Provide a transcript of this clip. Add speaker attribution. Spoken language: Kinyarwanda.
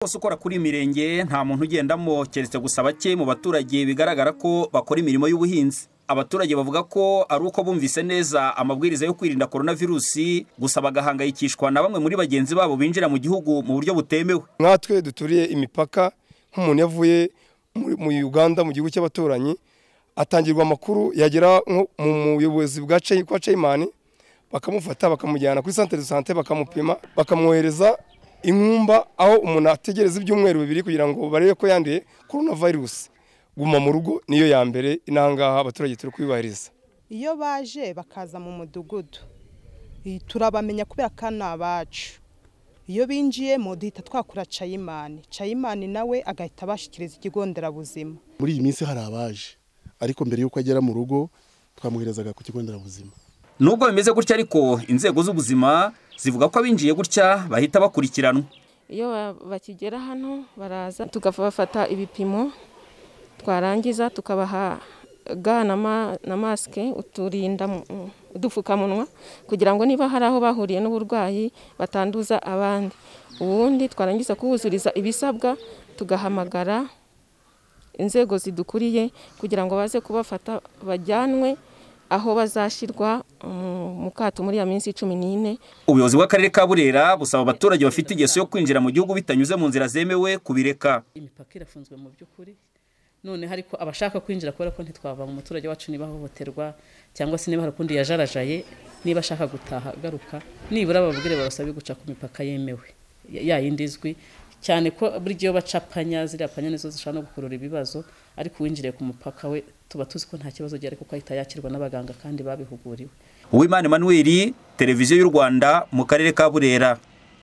Speaker 1: bose ukora kuri iyi mirenge nta muntu ugendamo keretse gusa bake mu baturage bigaragara ko bakora imirimo y'ubuhinzi abaturage bavuga ko ari uko bumvise neza amabwiriza yo kwirinda korona virusi gusa bagahangayikishwa na bamwe muri bagenzi babo binjira mu gihugu mu buryo butemewe
Speaker 2: nkatwe duturiye imipaka nk'umuntu yavuye muri- mu uganda mu gihugu cy'abaturanyi atangirwa amakuru yagera nko mu muyobozi bwa Chey- kwa cheyimani bakamufata bakamujyana kuri santere de sante bakamupima bakamwohereza inkumba aho umuntu ategereza ibyumweru bibiri kugira ngo barebe ko yanduye korona virusi guma mu rugo niyo ya mbere inangaha abaturage turi kuyubahiriza
Speaker 3: iyo baje bakaza mu mudugudu i- turabamenya kubera ko ni abacu iyo binjiyemo duhita twakura cayimani cayimani nawe agahita abashyikiriza ikigo nderabuzima
Speaker 4: muri iyi minsi hari abaje ariko mbere y'uko agera mu rugo twamuherezaga ku kigo nderabuzima
Speaker 1: nubwo bimeze gutya ariko inzego z'ubuzima zivuga ko abinjiye gutya bahita bakurikiranwa
Speaker 5: iyo ba- bakigera hano baraza tukabafata ibipimo twarangiza tukabaha ga na ma- na masike uturinda mu- udupfukamunwa kugira ngo niba hari aho bahuriye n'uburwayi batanduza abandi ubundi twarangiza kubuzuriza ibisabwa tugahamagara inzego zidukuriye kugira ngo baze kubafata bajyanwe aho bazashyirwa mu- mu kato muri ya minsi cumi n'ine
Speaker 1: ubuyobozi bw'akarere ka burera busaba abaturage bafite ingeso yo kwinjira mu gihugu bitanyuze mu nzira zemewe kubireka
Speaker 6: imipaka irafunzwe mu by'ukuri none ariko abashaka kwinjira kubera ko ntitwava mu muturage wacu niba ahohoterwa cyangwa se niba hari ukundi yajarajaye niba ashaka gutaha agaruka nibura bababwire babasabe guca ku mipaka yemewe ya- ya yindi izwi cyane ko buriya iyo baca panya ziriya panya nizo zishobora no gukurura ibibazo ariko uwinjiriye ku mupaka we tuba tuzi ko nta kibazo gihari kuko ahita yakirwa n'abaganga kandi babihuguriwe
Speaker 1: uwimana emanuweli televiziyo y'u rwanda mu karere ka burera